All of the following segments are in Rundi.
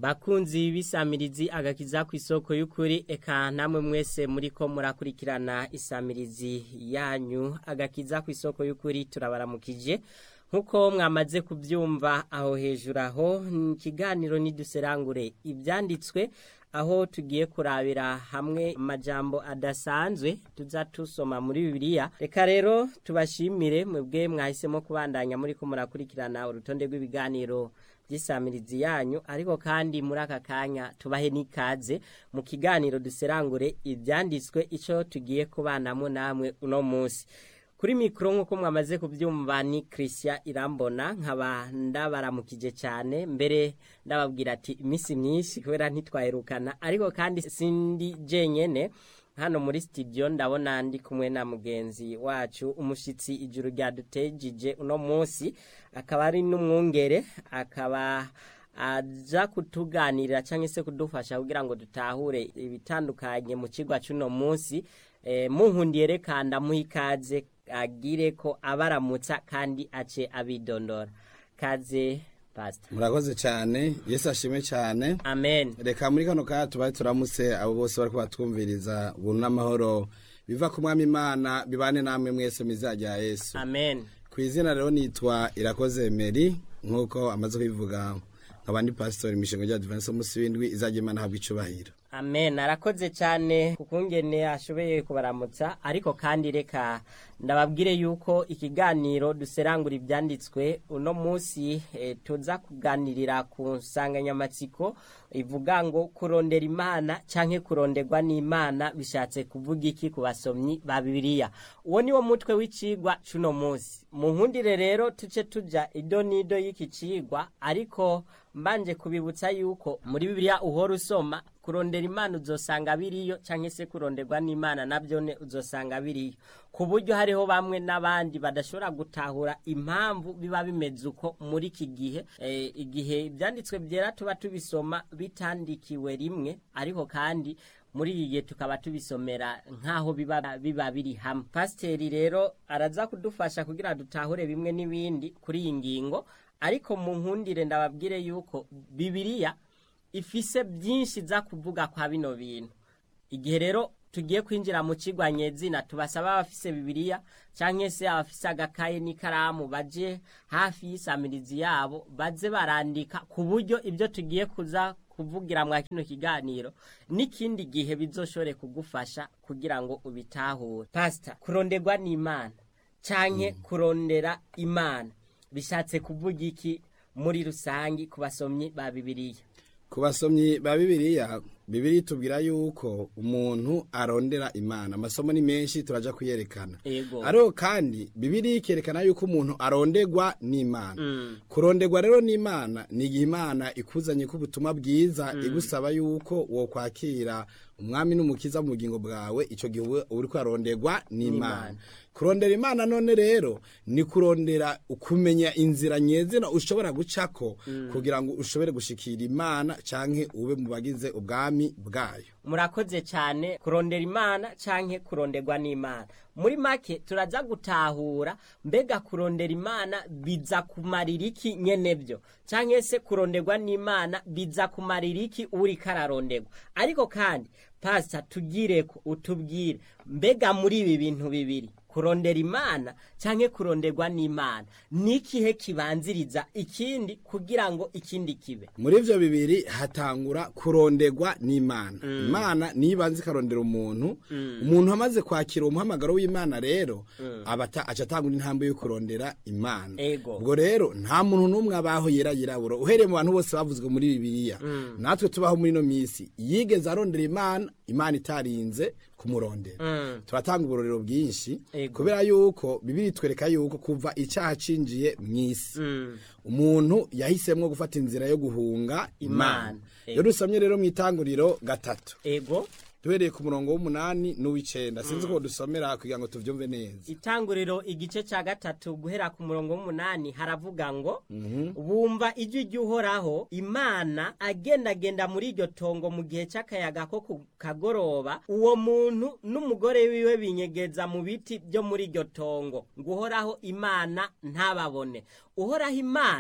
bakunzi b'isamirizi agakiza ku isoko y'ukuri eka namwe mwese muri ko murakurikirana isamirizi yanyu agakiza ku isoko y'ukuri turabaramukije nk'uko mwamaze kubyumva aho hejuru aho ikiganiro niduserangure ibyanditswe aho tugiye kurabira hamwe amajambo adasanzwe tuza tusoma muri bibiliya reka rero tubashimire mwebwe mwahisemo kubandanya muri ko murakurikirana urutonde rw'ibiganiro by'isamirizi yanyu ariko kandi muri aka kanya tubahe n'ikaze mu kiganiro duserangure ibyanditswe icyo tugiye kubanamo namwe uno munsi kuri mikoro nk'uko mwamaze kubyumva ni christian irambona nkaba ndabaramukije cyane mbere ndababwira ati iminsi myinshi kubera ntitwaherukana ariko kandi sindi jenyene hano muri studio ndabona ndi kumwe na mugenzi wacu umushyitsi ijuru ryadutejije uno munsi akaba ari n'umwungere akaba aja kutuganirira cyangwa se kudufasha kugira ngo dutahure ibitandukanye mu kigo cy'uno munsi munkundiye reka ndamuha ikaze agire ko abaramutsa kandi ace abidondora kaze pasita murakoze cyane yesu ashimwe cyane amen reka muri kano kanya tubaye turamutse abo bose bari kubatwumviriza ubuntu n'amahoro biva ku mwami imana bibane namwe mwese mizajya yesu amen ku izina rero nitwa irakoze meri nk'uko amaze kubivuga nkaba ndi pasitori imishinga rya divanse umunsi w'indwi izajya imana ahabwa icubahiro amen arakoze cyane kukungene ashoboye kubaramutsa ariko kandi reka ndababwire yuko ikiganiro duserangura ibyanditswe uno munsi e, tuza kuganirira ku nsanganyamatsiko ivuga ngo kurondera imana cyangwa kuronderwa n'imana bishatse kuvuga iki ku basomyi ba bibiliya uwo ni wo mutwe w'icigwa cy'uno munsi mu nkundire rero tuce tujya ido n'ido y'iki cigwa ariko mbanje kubibutsa yuko muri bibiliya uhora usoma kurondera imana uzosanga biriyo cyangwa se kuronderwa n'imana nabyo uzosanga biriyo ku buryo hariho bamwe n'abandi badashobora gutahura impamvu biba bimeze uko muri iki gihe igihe ibyanditswe byera tuba tubisoma bitandikiwe rimwe ariko kandi muri iyi gihe tukaba tubisomera nk'aho biba biba biri hamwe pasiteri rero araza kudufasha kugira dutahure bimwe n'ibindi kuri iyi ngingo ariko mu nkundire ndababwire yuko bibiriya ifise byinshi za kuvuga kwa bino bintu igihe rero tugiye kwinjira mu kigwa nyezina tubasaba abafise bibiliya cyangwa se abafise agakaye n'ikaramu baje hafi y'isamirizi yabo baze barandika ku buryo ibyo tugiye kuza kuvugira mwa kino kiganiro n'ikindi gihe bizoshobore kugufasha kugira ngo ubitahure pasita kuronderwa n'imana cyangwa kurondera imana bishatse kuvuga iki muri rusange ku basomyi ba bibiliya ku basomyi ba bibiliya bibiri tubwira yuko umuntu arondera imana amasomo ni menshi turaja kuyerekana Ego. ariko kandi bibiri ikerekana yuko umuntu aronderwa n'imana kuronderwa rero n'imana ni igihe imana ikuzanye ko ubutumwa bwiza igusaba yuko wokwakira umwami n'umukiza mu bugingo bwawe icyo gihe uba uri kwaronderwa n'imana kurondera imana none rero ni kurondera kumenya inzira nyezina ushobora gucako kugira ngo ushobore gushikira imana canke ube mu bagize ubwami bwayo murakoze cyane kurondera imana cyangwa kuronderwa n'imana muri make turaza gutahura mbega kurondera imana biza kumarira iki nyene byo cyangwa se kuronderwa n'imana biza kumarira iki uri kararonderwa ariko kandi pasita tugire ko utubwire mbega muri ibi bintu bibiri kurondera imana cyangwa kuronderwa n'imana ni ikihe kibanziriza ikindi kugira ngo ikindi kibe muri ivyo bibiri hatangura kuronderwa n'imana imana niyo ibanza ikarondera umuntu umuntu amaze kwakira umuhamagaro w'imana rero aba ata- aca atangura intambwe yo kurondera imana Ego. ubwo rero nta muntu n'umwe abaho yera yirabura uhereye mu bantu bose bavuzwe muri bibiliya natwe tubaho muri ino minsi yigeze arondera imana imana itarinze kumurondera turatanga uburorero bwinshi Ego. kubera yuko bibiri twereka yuko kuva icyaha cinjiye mu isi umuntu yahisemwo gufata inzira yo guhunga Imana. imana Ego. iyo dusomye rero mu itanguriro gatatu ego duhereye ku murongo w'umunani n'uw'icenda sinzi ko dusomera kugira ngo tuvyumve neza itanguriro igice cya gatatu guhera ku murongo w'umunani haravuga ngo bumva ijwi ry'uhoraho imana agendagenda muri iryo tongo mu gihe cy'akayaga ko ku kagoroba uwo muntu n'umugore wiwe binyegeza mu biti byo muri iryo tongo ngo uhoraho imana ntababone uhoraho imana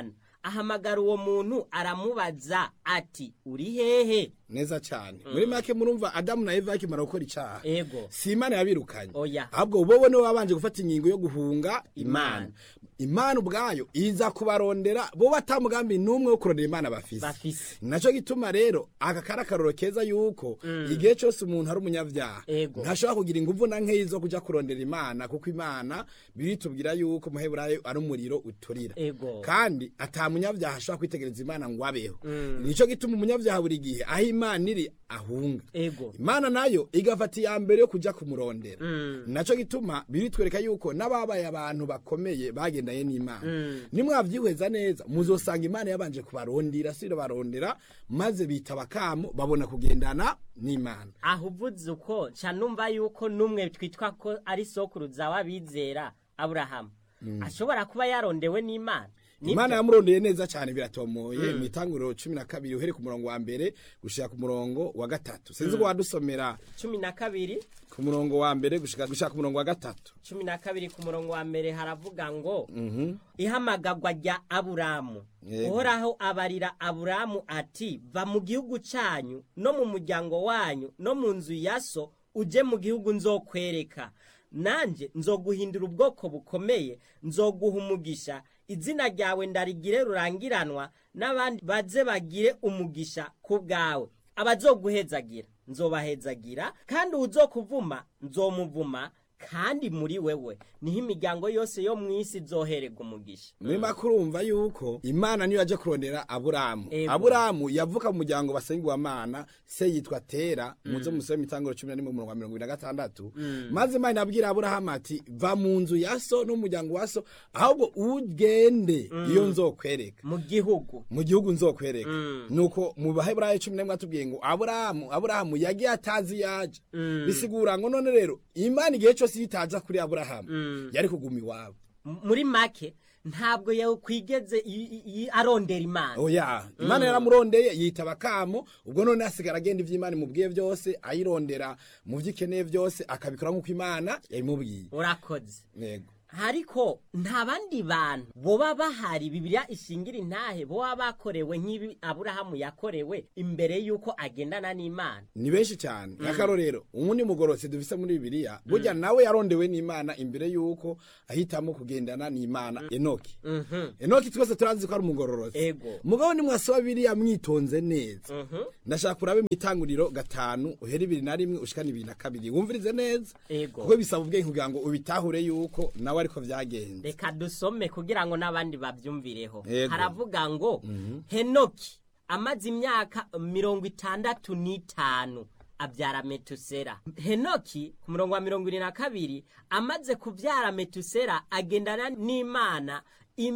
ahamagara uwo muntu aramubaza ati uri hehe neza cyane muri make murumva adamu na eva bakimara gukora icyaha ego si imana yabirukanye Oya. ahubwo bobo nibo babanje gufata ingingo yo guhunga imana Imana. imana ubwayo iza kubarondera bo batamugambi n'umwe wo kurondera imana bafise bafise naco gituma rero aka kari akarorero keza yuko igihe cyose umuntu ari umunyabyaha Ego. ntashobora kugira inguvu na nkeyi zo kuja kurondera imana kuko imana biritubwira yuko muheburayo ari umuriro uturira Ego. kandi ata munyabyaha ashobora kwitegereza imana ngo abeho nico gituma umunyabyaha buri gihe aho imana iri ahunga ego imana nayo igafata iya mbere yo kuja kumurondera Mm. naco gituma biritwereka yuko n'ababaye abantu bakomeye bagendanye n'imana nimwavyihweza neza muzosanga imana yabanje kubarondera siro barondera maze bita bakamo babona kugendana n'imana aho uvuze uko nca numva yuko n'umwe twitwa ko ari sokuruza w'abizera aburahamu ashobora kuba yarondewe n'imana Nibyo? imana yamurondeye neza cyane biratomoye mu itanguriro cumi na kabiri uhere ku murongo wa mbere gushika ku murongo wa gatatu sinzi ko wadusomera cumi na kabiri ku murongo wa mbere gushika gushika ku murongo wa gatatu cumi na kabiri ku murongo wa mbere haravuga ngo ihamagagwa rya aburamu Yego. uhoraho abarira aburamu ati va mu gihugu cyanyu no mu muryango wanyu no mu nzu ya so uje mu gihugu nzokwereka nanjye nzoguhindura ubwoko bukomeye nzoguha umugisha izina ryawe ndarigire rurangiranwa n'abandi baze bagire umugisha ku bwawe abazoguhezagira nzobahezagira kandi uzokuvuma nzomuvuma kandi muri wewe niho imiryango yose yo mu isi izohererwa umugisha muri make urumva yuko imana niyo yaje kurondera aburamu Ego. aburamu yavuka mu muryango basengwamana se yitwa tera muzo musore mu itanguro cumi na rimwe umurongo wa mirongo ibiri na gatandatu maze imana inabwira aburahamu ati va mu nzu ya so n'umuryango wa so ahubwo ugende iyo nzokwereka mu gihugu mu gihugu nzokwereka Mm. nuko mu baheburayo cumi n'imwe atubwiye ngo aburahamu aburahamu yagiye atazi yaje bisigura ngo none rero imana igihe cyose iyo itaza kuri aburahamu yari kuguma iwabo M- muri make ntabwo yakwigeze i- i- i- arondera imana oya imana yaramurondeye yitaba kamo ubwo none asigara agenda ivy'imana imubwiye byose ayirondera mu vyo ikeneye byose akabikora nk'uko imana yabimubwiye urakoze yego ariko nta bandi bantu boba bahari bibiliya ishingira intahe boba bakorewe nk'ibi aburahamu yakorewe imbere y'uko agendana n'imana ni benshi cyane nk'akarorero uwundi mugororotsi dufise muri bibiliya burya nawe yarondewe n'imana imbere y'uko ahitamo kugendana n'imana enoki Mhm. enoki twese turazi ko ari umugororotsi Ego. mugabo nimwasoma bibiliya mwitonze neza Mhm. ndashaka kurabe mu itanguriro gatanu uhera ibiri na rimwe ushikana ibiri na kabiri wumvirize neza Ego. kuko bisaba ubwenge kugira ngo ubitahure yuko nawe ariko vyagenze reka dusome kugira ngo n'abandi babyumvireho Yego. haravuga ngo henoki amaze imyaka mirongo itandatu n'itanu abyara metusera henoki ku murongo wa mirongo irindwi na kabiri amaze kubyara metusera agendana n'imana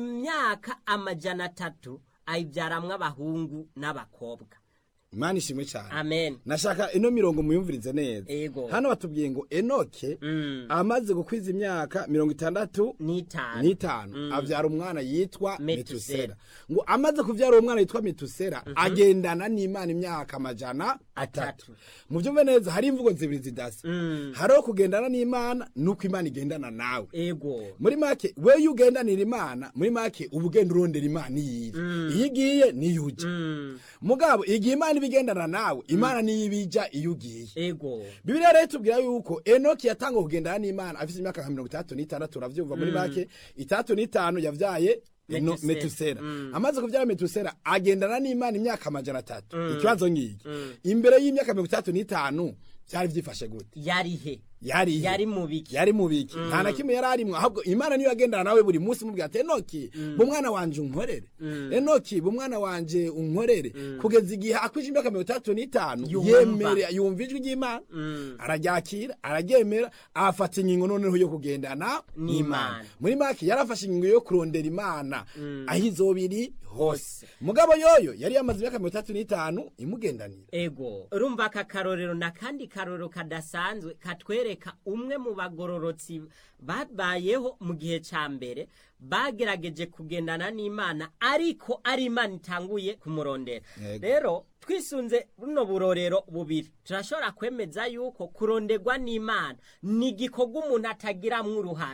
imyaka amajana atatu ayibyaramwo abahungu n'abakobwa imana ishimwe cyane amen nashaka ino mirongo muyumvirize neza Ego. hano batubwiye ngo enoke Mm. amaze gukwiza imyaka mirongo itandatu n'itanu n'itanu avyara umwana yitwa Metusela. metusera ngo amaze kuvyara uwo mwana yitwa metusera agendana n'imana imyaka amajana atatu Atatu. mu vyumve neza hari imvugo zibiri zidasa Mm. hariho kugendana n'imana nuko imana igendana nawe ego muri make we iyo ugendanira imana muri make uba ugenda urondera imana iyiri iyo igiye niyo uja Mm. mugabo igihe imana iba igendana nawe imana niyo ibija iyo ugiye ego bibiliya rero itubwira yuko enoki yatanga kugendana n'imana afite imyaka nka mirongo itandatu n'itandatu uravyumva muri make itandatu n'itanu yavyaye Eno- Metusela. metusera Mm. amaze kuvyara metusera agendana n'imana imyaka amajana atatu ikibazo ngiki imbere y'imyaka mirongo itandatu n'itanu vyari vyifashe gute yarihe yari ihe? yari mu biki yari mu biki nta na kimwe yari arimwo ahubwo imana niyo yagendana nawe buri munsi mubwira ati enoki bu mwana wanje unkorere enoki bu mwana wanje unkorere kugeza igihe akwije imyaka mirongo itandatu n'itanu Yumva. yemere yumva ijwi ry'imana araryakira araryemera afata ingingo noneho yo kugendana n'imana N'Imana. muri make yarafashe ingingo yo kurondera imana aho izoba iri hose Hose. mugabo yoyo yari yamaze imyaka mirongo itandatu n'itanu imugendanira ego urumva aka karorero na kandi karorero kadasanzwe katwereka umwe mu bagororotsi babayeho mu gihe cya mbere bagerageje kugendana n'imana ariko ari imana itanguye kumurondera Yego. rero twisunze buno burorero bubiri turashobora kwemeza yuko kuronderwa n'imana ni igikorwa umuntu atagiramwo uruhara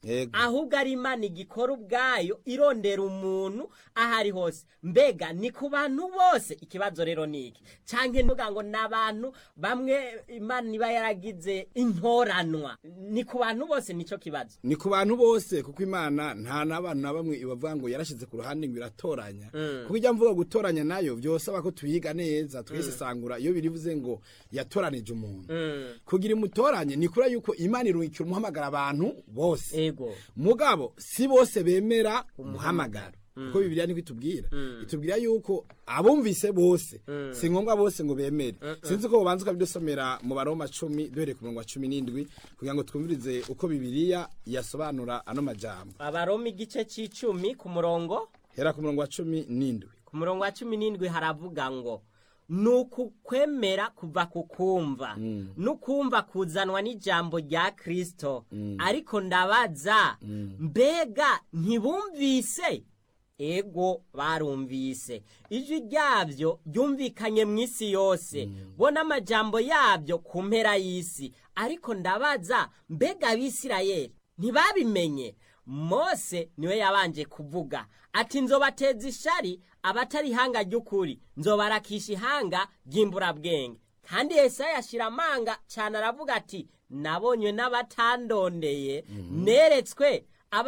Yego. ahubwo ari imana igikora ubwayo irondera umuntu aho ari hose mbega ni ku bantu bose ikibazo rero ni iki cyangwa ntuga ngo ni abantu bamwe imana iba yaragize intoranwa ni ku bantu bose nicyo kibazo ni ku bantu bose kuko imana nta n'abantu na bamwe ibavuga ngo yarashyize ku ruhande ngo iratoranya kuko ijya mvuga gutoranya nayo byosaba ko tuyiga neza twesesangura iyo birivuze ngo yatoranije umuntu kugira imutoranye ni kuri yuko imana irungikira umuhamagara abantu bose ego mugabo si bose bemera umuhamagaro kuko bibiliya niko itubwira itubwira yuko abumvise bose si ngombwa bose ngo bemere sinzi ko ubanza ukabidusomera mu baroma cumi duhereye ku murongo wa cumi n'indwi kugira ngo twumvirize uko bibiliya yasobanura ano majambo abaroma igice cy'icumi ku murongo hera ku murongo wa cumi n'indwi ku murongo wa cumi n'indwi haravuga ngo ni ukukwemera kuva ku kumva n'ukumva kuzanwa n'ijambo rya kirisito ariko ndabaza mbega ntibumvise ego barumvise ijwi ryabyo ryumvikanye mu isi yose bo n'amajambo yabyo ku mpera y'isi ariko ndabaza mbega abisirayeli ntibabimenye mose niwe yabanje kuvuga ati nzobateza ishari abatari ihanga ry'ukuri nzobarakisha ihanga ry'imburabwenge kandi yesaya yashyira amanga cyane aravuga ati nabonywe n'abatandondeye neretswe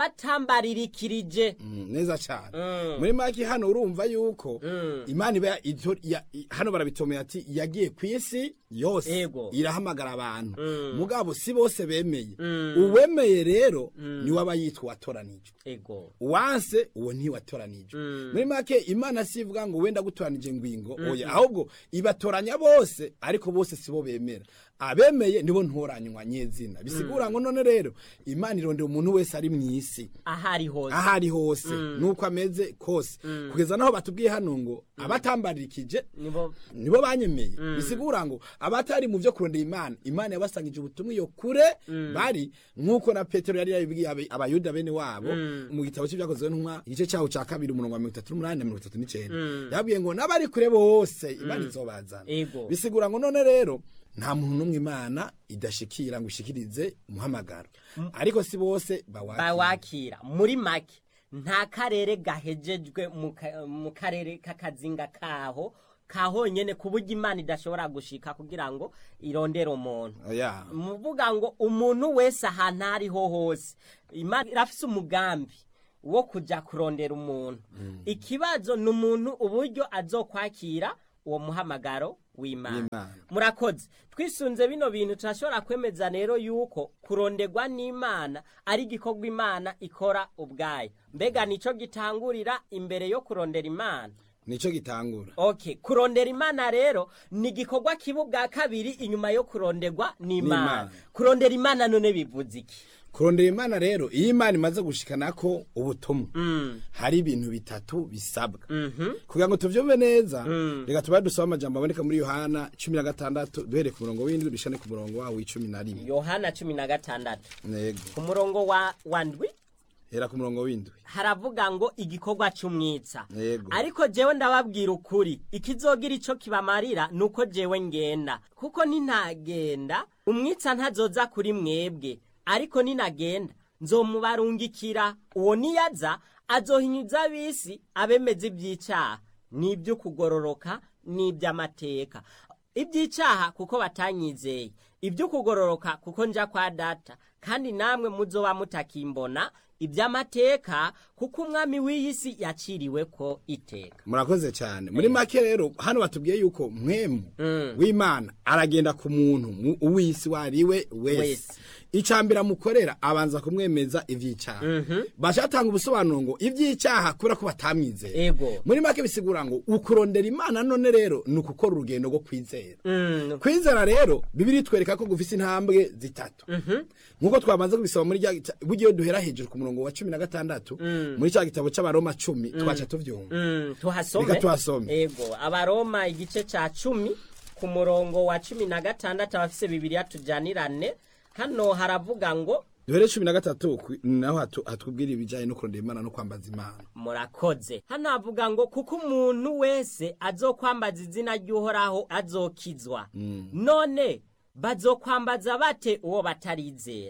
abatambaririkirije Mm, neza cyane Mm. muri make hano urumva yuko Mm. imana iba ito- ya- i- hano barabitomeye ati yagiye ku isi yose Ego. irahamagara abantu Mm. mugabo si bose bemeye Mm. uwemeye rero niwe aba yitwa watoranijwe ego wanse uwo ntiwatoranijwe Mm. muri make imana si ivuga ngo wenda gutoranije ngwingo oya ahubwo ibatoranya bose ariko bose sibo bemera abemeye nibo ntoranywa nyezina bisigura ngo none rero imana irondera umuntu wese ari mu isi aho ari hose aho ari hose nuko ameze kose kugeza naho batubwiye hano ngo abatambarikije nibo nibo banyemeye bisigura ngo abatari mu byo kurondera imana imana yabasangije ubutumwa iyo kure bari nk'uko na petero yari yabibwiye abe- abayuda bene wabo mu gitabo cy'ibyakozwe n'intumwa igice cyaho cya kabiri umurongo wa mirongo itatu n'umunani na mirongo itatu n'icyenda yabwiye ngo n'abari kure bose imana izobazana Ego. bisigura ngo none rero nta muntu n'umwe imana idashikira ngo ishikirize umuhamagaro ariko si bose bawakira bawakira muri make nta karere gahejejwe mu ka- mu karere k'akazinga kaho kahonyene ku buryo imana idashobora gushika kugira ngo irondere umuntu oya muvuga ngo umuntu wese ahantu aho ariho hose imana irafise umugambi wo kujya kurondera umuntu ikibazo ni umuntu uburyo azokwakira uwo muhamagaro w'imana W'Imana. murakoze twisunze bino bintu turashobora kwemeza rero yuko kuronderwa n'imana ari igikorwa imana ikora ubwayo mbega nicyo gitangurira imbere yo kurondera imana nicyo gitangura okay kurondera imana rero ni igikorwa kiba ubwa kabiri inyuma yo kuronderwa n'imana N'Imana. kurondera imana none bivuze iki kurondera imana rero iyo imana imaze gushikana ko ubutumwa Mm. hari ibintu bitatu bisabwa Mhm. kugira ngo tuvyumve neza reka tubaye dusaba amajambo aboneka muri yohana cumi na gatandatu duhereye ku murongo w'indwi dushane ku murongo wawo w'icumi na rimwe yohana cumi na gatandatu yego ku murongo wa wa ndwi hera ku murongo w'indwi haravuga ngo igikorwa cy'umwitsa Yego. ariko jewe ndababwira ukuri ikizogira ico kibamarira nuko jewe ngenda kuko ninagenda umwitsa ntazoza kuri mwebwe ariko ninagenda nzomubarungikira uwo niyaza azohinyuza ab'isi abemeza iby'icyaha n'iby'ukugororoka n'iby'amateka iby'icyaha kuko batanyizeye iby'ukugororoka kuko nja kwa data kandi namwe muzoba mutakimbona iby'amateka kuko umwami w'iyi si yaciriwe ko iteka murakoze cyane muri make rero hano batubwiye yuko mwemu w'imana aragenda ku muntu mu- uw'isi wariwe wese Wese. icambere amukorera abanza kumwemeza ivy'icyaha bashatanga ubusobanuro ngo ivy'icyaha kubera ko batamwizeye ego muri make bisigura ngo ukurondera imana none rero ni ukukora urugendo rwo kwizera Mm, kwizera rero bibiri twereka ko gufise intambwe zitatu nk'uko twamaze kubisaba muri rya gita- burya iyo duhera hejuru ku murongo wa cumi na gatandatu muri cya gitabo c'abaroma cumi twaca tuvyumva mm, tuhasome Reka tuhasome. ego abaroma igice ca cumi ku murongo wa cumi na gatandatu abafise bibiriya tujanirane hano haravuga ngo duhere cumi na gatatu ku- naho hatu- hatubwira ibijyanye no kurondera imana no kwambaza imana murakoze hano havuga ngo kuko umuntu wese azokwambaza izina ry'uhoraho azokizwa none bazokwambaza bate uwo batarizera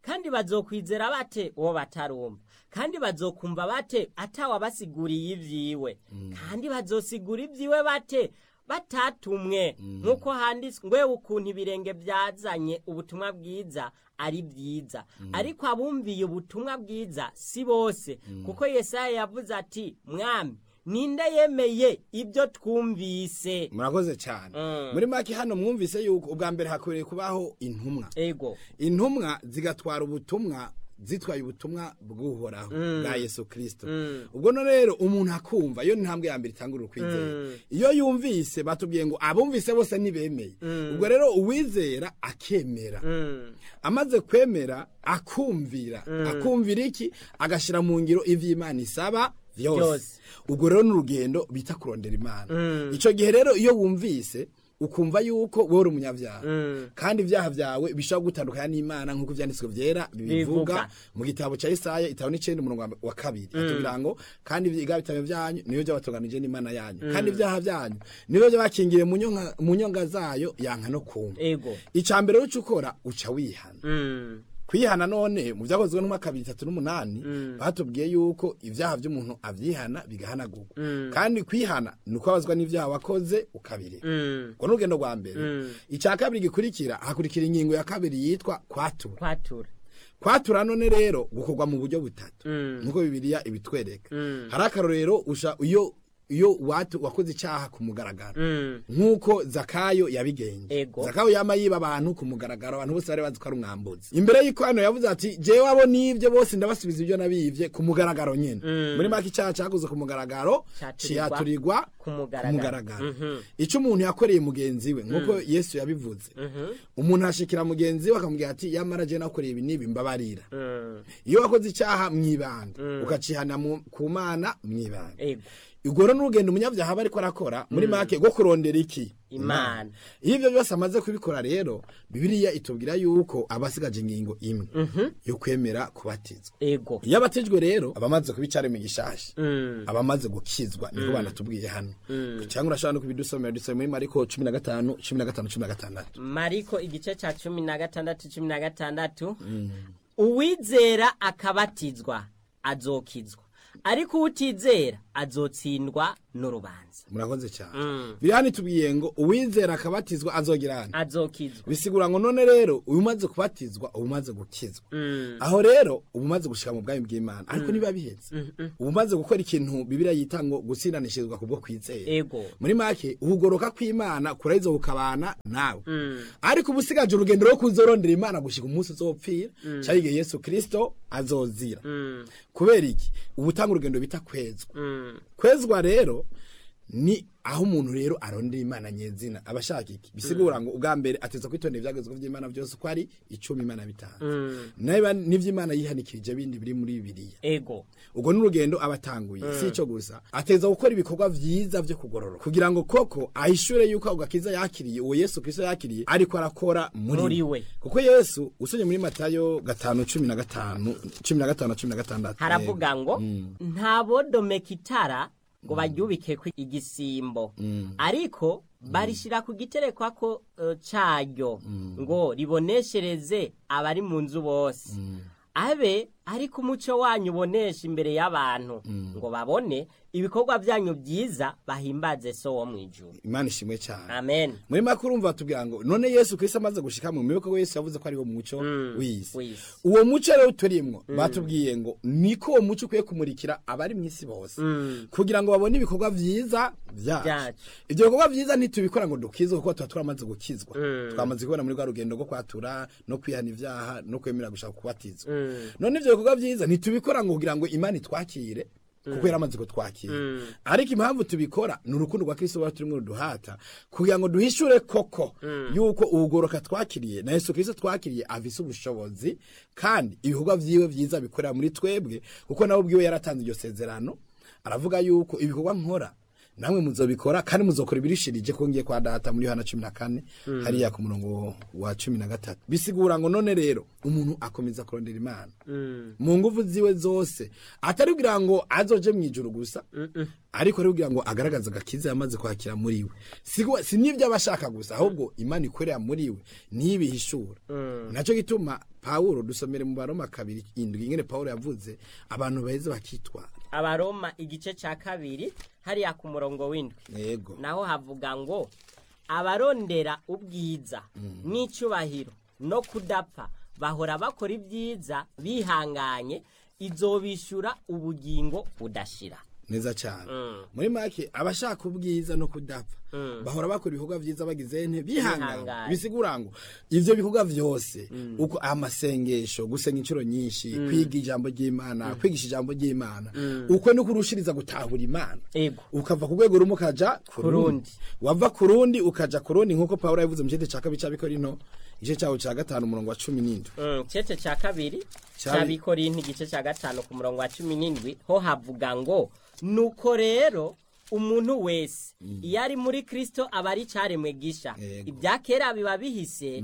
kandi bazokwizera bate uwo batarumva kandi bazokumva bate atawabasiguriye ivyiwe kandi bazosigura ivyiwe bate batatumwe nk'uko handitswe ngwe ukuntu ibirenge byazanye ubutumwa bwiza ari byiza ariko abumviye ubutumwa bwiza si bose kuko yesaya yavuze ati mwami ninde yemeye ibyo twumvise murakoze cyane Mm. muri make hano mwumvise yuko ubwa mbere hakwiriye kubaho intumwa ego intumwa zigatwara ubutumwa zitwaye ubutumwa bw'uhoraho bwa yesu kirisito ubwo no rero umuntu akumva iyo ni intambwe ya mbere itangurira ukwizera iyo yumvise batubwiye ngo abumvise bose ntibemeye ubwo rero uwizera akemera Mm. amaze kwemera akumvira akumvira iki agashyira mu ngiro ivy'imana isaba vyose Vyose. ubwo rero ni urugendo bita kurondera imana icyo gihe rero iyo wumvise ukumva yuko wowe uri umunyabyaha kandi ibyaha byawe bishobora gutandukanya n'imana nk'uko ibyanditswe byera bibivuga Bivuga. mu gitabo cya isaya itabo n'icenda umurongo wa- wa kabiri atubwira ngo kandi ibyaha bitabo byanyu niyo byabatunganije n'imana yanyu kandi ibyaha byanyu niyo byabakingiriye mu nyonga- mu nyonga zayo yanka no kumva ego icya mbere uca ukora uca wihana Mm. kwihana none mu byakozwe n'umwaka bibiri itatu n'umunani batubwiye yuko ibyaha by'umuntu abyihana bigahanagurwa kandi kwihana ni ukubabazwa n'ibyaha wakoze ukabireka Mm. ubwo ni urugendo rwa mbere icya kabiri gikurikira hakurikira ingingo ya kabiri yitwa kwatura kwatura kwatura none rero gukorwa mu buryo butatu Mm. nk'uko bibiliya ibitwereka Mm. hari akarorero usha iyo iyo watu wakoze icyaha ku mugaragaro Mm. nk'uko zakayo yabigenje Ego. zakayo yama yiba abantu ku mugaragaro abantu bose bari bazi ko ari umwambuzi imbere y'uko hano yavuze ati jewe abo nibyo bose ndabasubiza ibyo nabivye ku mugaragaro nyene muri make icyaha cyakoze ku mugaragaro Caturirwa ciyaturirwa ku mugaragaro. Mhm. icyo umuntu yakoreye mugenzi we nk'uko yesu yabivuze umuntu ashikira mugenzi we akamubwira ati yamara je nakoreye ibi n'ibi mbabarira Mm. iyo wakoze icyaha mwibanga ukacihana mu- ku mana mwibanga ego ubwo rero n'urugendo umunyabyaha aba ariko arakora muri make rwo kurondera iki Imana. iyo ibyo byose amaze kubikora rero bibiliya itubwira yuko aba asigaje ingingo imwe yo kwemera kubatizwa ego iyo abatijwe rero aba amaze kubicara mu gishashi Mm. aba amaze gukizwa niko banatubwiye hano cyangwa urashobora no kubidusomera dusome muri mariko cumi na gatanu cumi na gatanu cumi na gatandatu mariko igice cya cumi na gatandatu cumi na gatandatu uwizera akabatizwa azokizwa ariko utizera azotsindwa n'urubanza murakoze cyane Mm. biri hano itubwiye ngo uwizera akabatizwa azogira hano azokizwa bisigura ngo none rero uyu umaze kubatizwa uba umaze gukizwa Mm. aho rero uba umaze gushika mu bwami bw'imana ariko niba bihetse uba umaze gukora ikintu bibiriya yita ngo gutsindanishirizwa kubwo kwizera ego muri make ukugoroka kw'imana kuraheza kukabana nawe ariko uba usigaje urugendo rwo kuzorondera imana gushika umunsi uzopfira cyangwa igihe yesu kirisito azozira Mm. kubera iki uba utanga urugendo bita kwezwa Mm. kwezwa rero ni aho umuntu rero arondera imana nyezina aba ashaka iki bisigura ngo ubwa mbere ateza kwitondera ibyagezweho by'imana byose uko ari icumi imana bitanze niba n'iby'imana yihanikirije bindi biri muri bibiliya ego ubwo ni urugendo aba atanguye si icyo gusa ateza gukora ibikorwa byiza byo kugororoka kugira ngo koko ahishure yuko ako gakiza yakiriye uwo yesu kristo yakiriye ariko arakora muri Muri we we. kuko yesu usomye muri matayo gatanu cumi na gatanu cumi na gatanu na cumi na gatandatu haravuga ngo ntabodomeka itara ngo baryubikeko igisimbo ariko barishyira ku giterekwako eh, caryo ngo riboneshereze abari mu nzu bose abe ariko umuco wanyu ubonesha imbere y'abantu ngo babone ibikorwa byanyu byiza bahimbaze so wo mu ijuru imana ishimwe cyane amen muri make urumva batubwira ngo none yesu kristo amaze gushika mu miboko ko yesu yavuze ko ari wo muco w'isi w'isi. uwo muco rero turimwo batubwiye ngo niko uwo muco ukwiye kumurikira abari mu isi bose kugira ngo babone ibikorwa vyiza vyacu Vyacu. ivyo bikorwa vyiza ntitubikora ngo dukizwe kuko tuba turamaze gukizwa twamaze kubona muri rwa rugendo rwo kwatura no kwihana ivyaha no kwemera gushaka kubatizwa none ivyo bikorwa vyiza ntitubikora ngo kugira ngo imana itwakire kuko yaramaze kutwakira ariko impamvu tubikora ni urukundo rwa kristo ruba turimo ruduhata kugira ngo duhishure koko yuko ubugoroka twakiriye na yesu kristo twakiriye afise ubushobozi kandi ibikorwa vyiwe vyiza bikorera muri twebwe kuko nawe ubwiwe yaratanze iryo sezerano aravuga yuko ibikorwa nkora namwe muzobikora kandi muzokora ibirishirije ko ngiye kwa data muri Yohana 14 hariya ku murongo wa 13 bisigura ngo none rero umuntu akomeza kurondera imana mu nguvu ziwe zose atari kugira ngo azoje mu ijuru gusa ariko ari kugira ngo agaragaze agakiza yamaze kwakira muri we Sigo- si n'ibyo aba ashaka gusa ahubwo imana ikorera muri we ntibihishura nacyo gituma pawulo dusomere mu baroma kabiri indwi ingene pawulo yavuze abantu baheze bakitwara abaroma igice cya kabiri hariya ku murongo w'indwi yego naho havuga ngo abarondera ubwiza n'icyubahiro no kudapfa bahora bakora ibyiza bihanganye izobishyura ubugingo budashira neza cyane Mm. muri make abashaka ubwiza no kudapfa bahora bakora ibikorwa byiza bagize nte bihangana Bihanganye. bisigura ngo ivyo bikorwa vyose uko amasengesho gusenga inshuro nyinshi kwiga ijambo ry'imana kwigisha ijambo ry'imana uko ni kurushiriza gutahura imana ego ukava ku rwego rumwe ukaja ku Ku rundi rundi. wava ku rundi ukaja ku rundi nk'uko pawulo yavuze mu gice cya kabiri cya bikorino igice cyawo cya gatanu umurongo wa cumi n'indwi Mm, cece cya kabiri Cya- cya bikorinti igice cya gatanu ku murongo wa cumi n'indwi ho havuga ngo nuko rero umuntu wese iyo ari muri kristo aba ari icyaremwe gisha Yego. ibya kera biba bihise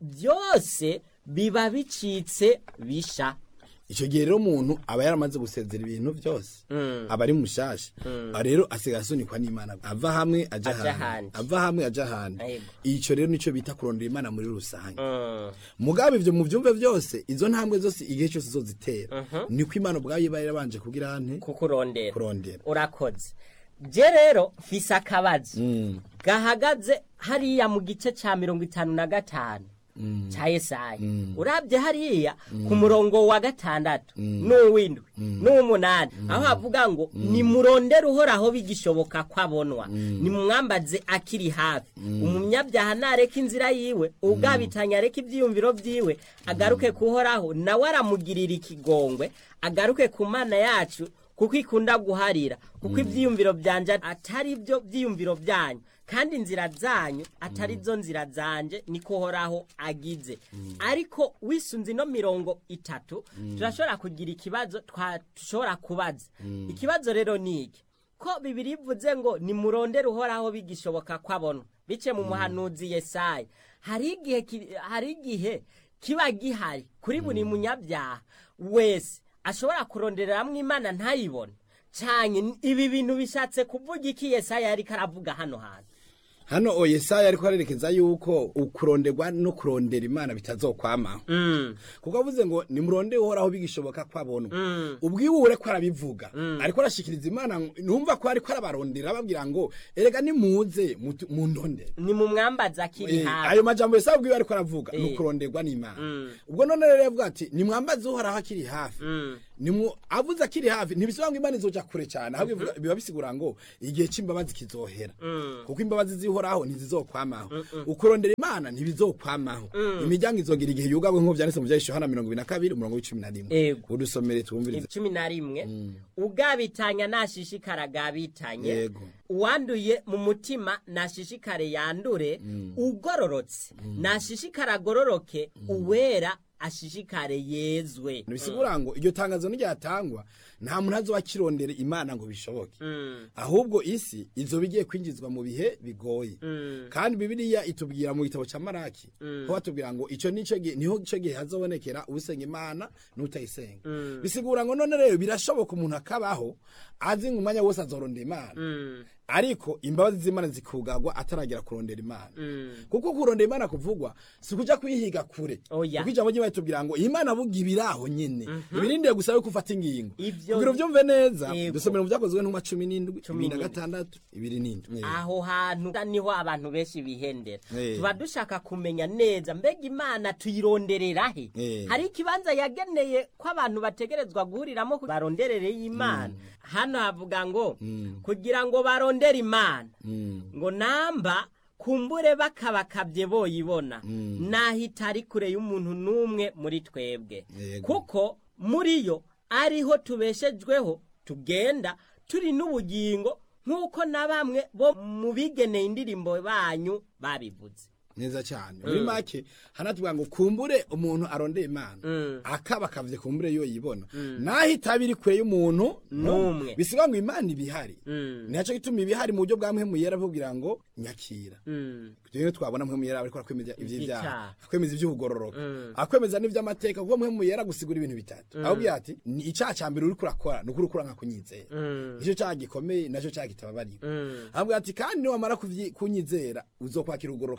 byose biba bicitse bisha icyo gihe rero umuntu aba yaramaze gusezera ibintu byose aba ari mushasha Ah, rero asigaye asunikwa n'imana ava hamwe aja Aja ahandi ahandi. ava hamwe aja ahandi Yego. icyo rero nicyo bita kurondera imana muri rusange Mm, mugabe ivyo mu byumve byose izo ntambwe zose igihe cyose zozitera niko imana ubwayo iba yarabanje kugira nte kukurondera kurondera urakoze je rero mfise akabazo Mm. gahagaze hariya mu gice cya mirongo itanu na gatanu cya yesaya urabye hariya ku murongo wa gatandatu n'uw'indwi n'uw'umunani aho havuga ngo nimurondere uhoraho bigishoboka ko abonwa nimumwambaze akiri hafi umunyabyaha nareka inzira yiwe ubwabitanya areka ibyiyumviro byiwe agaruke kuhoraho nawe aramugirira ikigongwe agaruke ku mana yacu kuko ikunda guharira kuko ibyiyumviro byanje atari byo byiyumviro byanyu kandi inzira zanyu atari zo nzira zanje niko horaho agize ariko wisunze ino mirongo itatu turashobora kugira ikibazo twashobora kubaza ikibazo rero ni iki ko bibiri bivuze ngo nimurondere uhoraho bigishoboka ko abonwa bice mu muhanuzi yesaya hari igihe ki- hari igihe kiba gihari kuri buri munyabyaha wese ashobora kurondereramo imana ntayibone cyane ibi bintu bishatse kuvuga iki yesaya yari karavuga hano hantu hano o yesaya ariko arerekeza yuko ukuronderwa no kurondera imana bitazokwamaho kuko avuze ngo nimurondere uhoraho bigishoboka ko abonwa ubwiwure ko arabivuga ariko arashikiriza imana numva ko ariko arabarondera ababwira ngo erega nimuze mutu- mundondere ni mu mwambazi akiri Eh, hafi ayo majambo yesaya ubwiwe ariko aravuga ni Eh. ukuronderwa n'imana ubwo none rero yavuga ati nimwambaze uhoraho akiri hafi Nimwo- avuze akiri hafi ntibisobanura ngo imana izoja kure cyane ahubwo bivuga- biba bisigura ngo igihe c'imbabazi kizohera kuko imbabazi zihoraho ntizizokwamaho ukurondera imana ntibizokwamaho imiryango izogira igihe yugabwe nk'uko vyanditse mu vya yohana mirongo ibiri na kabiri umurongo w'icumi na rimwe Ego. udusomere twumvirize cumi na rimwe ugabitanya nashishikara agabitanye Yego. uwanduye mu mutima nashishikare yandure ugororotse nashishikare agororoke uwera ashishikare yezwe bisigura ngo iryo tangazo n'iryatangwa nta muntu azoba akirondera imana ngo bishoboke ahubwo isi izoba igiye kwinjizwa mu bihe bigoye kandi bibiliya itubwira mu gitabo cya maraki ho batubwira ngo icyo nico gihe niho ico gihe hazobonekera usenga imana n'utayisenga bisigura ngo none rero birashoboka umuntu akabaho azi ngo umwanya wose azorondera imana ariko imbabazi z'imana zikugagwa ataragera kurondera imana kuko kurondera imana kuvugwa si kuja kuyihiga kure Oya. kuko ijambo ry'imana tubwira ngo imana buga ibiraho nyene ibirindiye gusa yuko ufata ingingo Ivyo- kugira uvyumve neza Yego. dusomera mu byakozwe ntumwa cumi n'indwi Cumi ibiri na n'indwi. gatandatu ibiri n'indwi Eh. aho hantu niho abantu benshi bihendera Eh. tuba dushaka kumenya neza mbega imana tuyironderera he Eh. hari ikibanza yageneye ko abantu bategerezwa guhuriramo ku- baronderere y'imana hano havuga ngo kugira ngo barondere imana ngo namba kumbure bakabakabye boyibona nahita ari kure y'umuntu n'umwe muri twebwe Yego. kuko muri yo ariho tubeshejweho tugenda turi n'ubugingo nk'uko na bamwe bo mu bigeneye indirimbo banyu babivuze neza cyane muri make hanatubwira ngo kumbure umuntu arondeye imana akaba akavye kumbure yo yibona naho itaba iri kure y'umuntu N'umwe. bisiga ngo imana ibihari nico gituma ibihari mu buryo bwa mpemu yera bubwira ngo nyakira rero twabona mpemu yera ariko akwemeza ivy'ivyaha Ivyaha. akwemeza ivy'ubugororoka akwemeza n'ivy'amateka kuko mpemu yera gusigura ibintu bitatu ahubwo ati ni icaha ca mbere uriko urakora ni ukuri ukura nka kunyizera nicyo caha gikomeye naco caha kitababarira ahubwo ati kandi niwamara kuvyi- kunyizera uzokwakira ukugororoka kwanje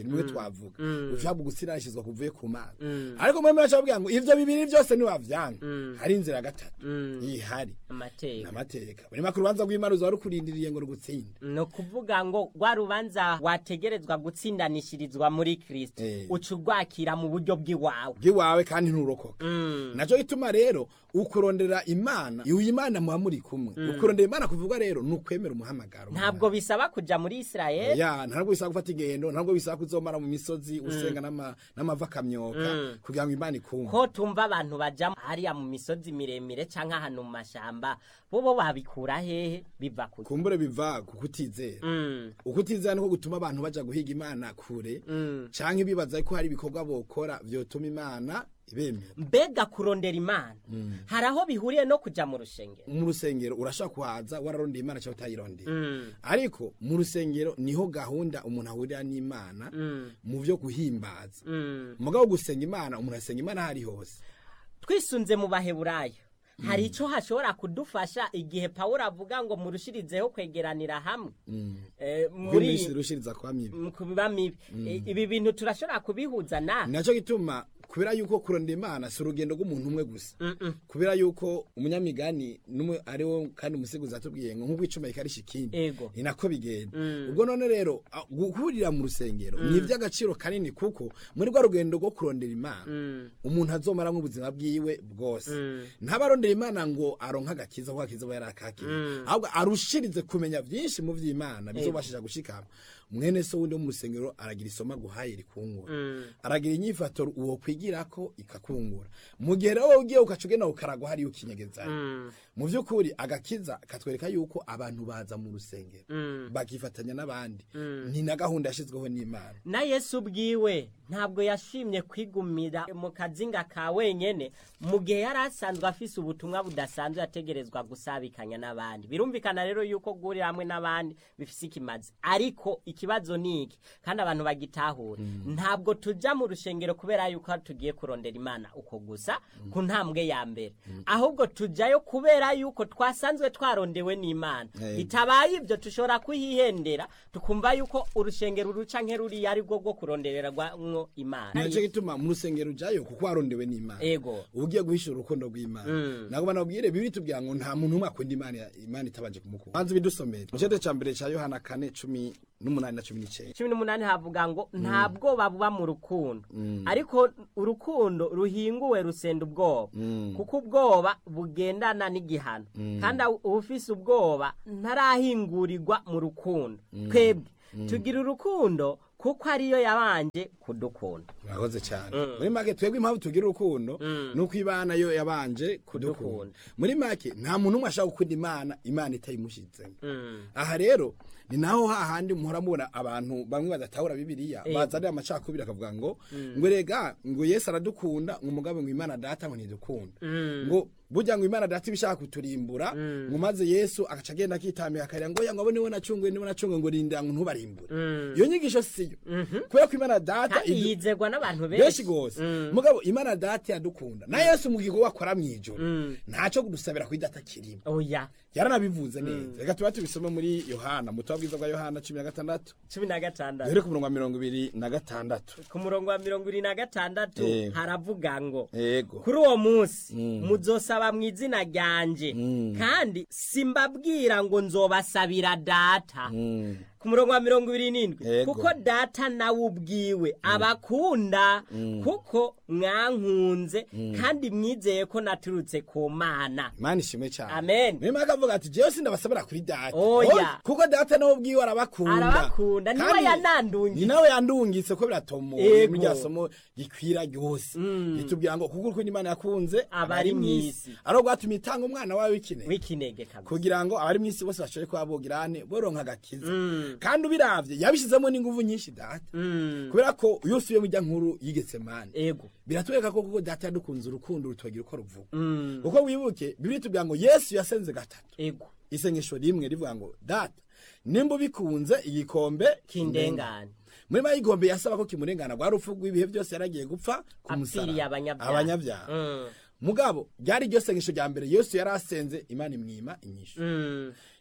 nimwe twavuga ushobora gusiranishizwa kuvuye ku mana ariko mwemwe bacabwira ngo ivyo bibiri byose niwavyanga hari inzira ya gatatu ihari amateka amateka buri maka urubanza rw'imana uzaba rukurindiriye ngo rugutsinde ni ukuvuga ngo rwa rubanza wategerezwa gutsindanishirizwa muri kirisito Eh. uca urwakira mu buryo bw'iwawe bw'iwawe kandi nturokoka naco gituma rero ukurondera imana iyo imana muba muri kumwe ukurondera imana kuvuga rero ni ukwemera umuhamagaro ntabwo bisaba kuja muri isirayeli ya ntabwo bisaba gufata ingendo ntabwo bisaba kuzomara mu misozi usenga n'ama- n'amava akamyoka kugira ngo imana ikumve ko tumva abantu baja hariya mu misozi miremire canke ahantu mu mashamba bobo babikura hehe biva ku kumbure biva ku kutizera Mm, ukutizera niko gutuma abantu baja guhiga imana kure mm. canke bibaza ko hari ibikorwa bokora vyotuma imana ibemera mbega kurondera imana hari aho bihuriye no kuja mu rushengero mu rusengero urashobora kuhaza wararondeye imana cyangwa utayirondeye Mm, ariko mu rusengero niho gahunda umuntu ahurira n'imana mm, mu byo guhimbaza mm. mugabo gusenga imana umuntu asenga imana aho ari hose twisunze mu baheburayo hari ico hashobora kudufasha igihe pawulo avuga ngo murushirizeho kwegeranira hamwe Eh, muri muri iminsi rushiriza kwa mibi mu kubiba mibi Eh, ibi bintu turashobora kubihuza na nacyo gituma kubera yuko kurondera imana si urugendo rw'umuntu umwe gusa Mm-mm. kubera yuko umunyamigani n'umwe ari wo kandi umusiguzi atubwiye ngo nk'uko icuma ikarisha ikindi Ego. ni nako bigenda Mm. ubwo none rero a- guhurira mu rusengero ni iby'agaciro kanini kuko muri rwa rugendo rwo kurondera imana Mm. umuntu azomara ubuzima bwiwe bwose Mm. ntabarondera imana ngo aronke agakiza kuko agakiza aba yarakakira Mm. ahubwo arushirize kumenya byinshi mu by'imana bizobashisha gushikama mwene so wundi wo mu rusengero aragira isomo aguhaye rikungura Mm. aragira inyifato uwo kwigirako ikakungura mu gihe rero wowe ugiye ukaca ugenda ukaragwa hariyo ukinyegezayo Mm. mu by'ukuri agakiza katwereka yuko abantu baza mu rusengero Mm. bakifatanya n'abandi Mm. ni na gahunda yashyizweho n'imana na yesu ubwiwe ntabwo yashimye kwigumira mu kazinga ka wenyene mu gihe yari asanzwe afise ubutumwa budasanzwe yategerezwa gusabikanya n'abandi birumvikana rero yuko guhurira hamwe n'abandi bifise ikimazi ariko ikibazo ni iki kandi abantu bagitahura ntabwo tuja mu rushengero kubera yuko tugiye kurondera imana uko gusa ku ntambwe ya mbere ahubwo tujayo kubera yuko twasanzwe twarondewe n'imana Eh. bitabaye ibyo tushobora kuhihendera tukumva yuko urushengero ruca nk'eruriya ari rwo rwo kurondererwamwo imana nicyo gituma mu rusengero ujyayo kuko warondewe n'imana ego uba ugiye guhishura urukundo rw'imana Mm. ntabwo banabwire bibiri tubwira ngo nta muntu umwe akunda imana imana itabanje kumukunda banza ibidusomere mu cyete cya mbere cya yohana kane cumi n'umunani na cumi n'icyenda cumi n'umunani havuga ngo nta bwoba buba mu rukundo ariko urukundo ruhinguwe rusenda ubwoba kuko ubwoba bugendana n'igihano kandi ufise ubwoba ntarahingurirwa mu rukundo twebwe tugira urukundo kuko ariyo yabanje kudukunda murakoze cyane muri make twebwe impamvu tugira urukundo ni uko imana yo yabanje kudukunda Kudukunda. muri make nta muntu umwe ashaka gukunda imana imana itayimushyitsemo Mm. aha rero ni naho hahandi muhora mubona abantu bamwe badatahura bibiliya Ego. bazanira amacakubiri akavuga ngo ngo rega ngo yesu aradukunda ngo umugabo ngo imana data ngo ntidukunda ngo burya ngo imana data ibishaka kuturimbura ngo maze yesu agaca agenda akitambira akarira ngo oya ngo abo niwe nacunguye niwe nacunguye ngo rindira ngo ntubarimbure iyo nyigisho siyo kubera ko imana data kandi idu- yizerwa n'abantu benshi benshi gose Mm. mugabo imana data yadukunda na yesu mu gikorwa akora mw'ijoro ntaco kudusabira kuri data kirimo oya yaranabivuze neza reka tuba tubisome muri yohana mu butumwa bwiza bwa yohana cumi na gatandatu cumi na gatandatu duhere ku murongo wa mirongo ibiri na gatandatu ku murongo wa mirongo ibiri na gatandatu Eh. haravuga ngo yego kuri uwo munsi muzosaba mu izina ryanje kandi simbabwira ngo nzobasabira data Mm. ku murongo wa mirongo ibiri n'indwi Yego. kuko data nawe ubwiwe abakunda kuko mwankunze kandi mwizeye ko naturutse ku mana imana ishimwe cyane Amen. niyo mpamvu avuga ati jewe sindabasabira kuri data Oya. Oya, kuko data nawe ubwiwe arabakunda Arabakunda, niwe Kandi yanandungitse. ni nawe yandungitse ko biratomoye Yego. muri rya somo gikwira ryose ritubwira ngo kuko urukundo imana yakunze Abari mw'isi. ari rwatuma itanga umwana wawe w'ikinege w'ikinege kabisa kugira ngo abari mw'isi bose bashobore kuba bogirane boronka agakiza kandi ubiravye yabishizemo n'inguvu nyinshi data Mm. kubera ko iyo usubiye mu rya nkuru yigetse mani ego biratwereka ko kuko data yadukunze urukundo rutogira uko ruvuga Mm. kuko wibuke bibiri tubwira ngo yesu yasenze gatatu ego isengesho rimwe rivuga ngo data nimba ubikunze igikombe kindengane muri mayi igombe yasaba ko kimurengana rwa rupfu rw'ibihe byose yaragiye gupfa ku apfiriye musaraba abanyabyaha abanyabyaha Mm. mugabo ryari iryo sengesho rya mbere yesu yari asenze imana imwima inyishu Mm.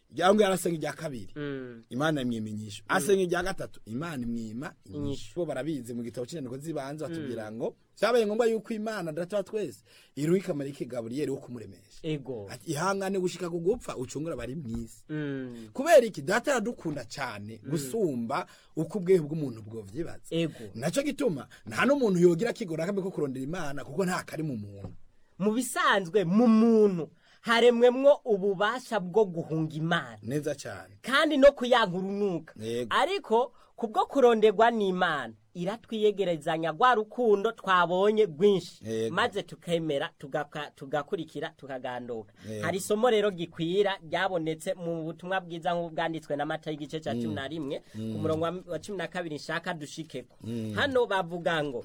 ngo arasenga irya kabiri Mm. imana imwima inyishu asenga irya gatatu imana imwima Inyishu. inyishu bo barabizi mu gitabo cy'inyandiko z'ibanze batubwira ngo byabaye ngombwa yuko imana data wa twese iruhika marike gaburiyeli wo kumuremesha ego ati ihangane gushika ku gupfa ucungura abari mw'isi Mm. kubera iki data aradukunda cyane gusumba uko ubwehe bw'umuntu bwovyibaza ego naco gituma nta n'umuntu yogira akigora akambe ko kurondera imana kuko nta kari mu muntu mu bisanzwe mu muntu haremwemwo ububasha bwo guhunga imana neza cyane kandi no kuyanka urunuka Yego. ariko kubwo kuronderwa n'imana iratwiyegerezanya rwa rukundo twabonye rwinshi Yego. maze tukemera tugaka- tugakurikira tukaganduka Yego. hari isomo rero gikwira ryabonetse mu butumwa bwiza nk'ubwanditswe n'amata y'igice cya cumi na rimwe ku murongo wa- wa cumi na kabiri nshaka dushikeko hano bavuga ngo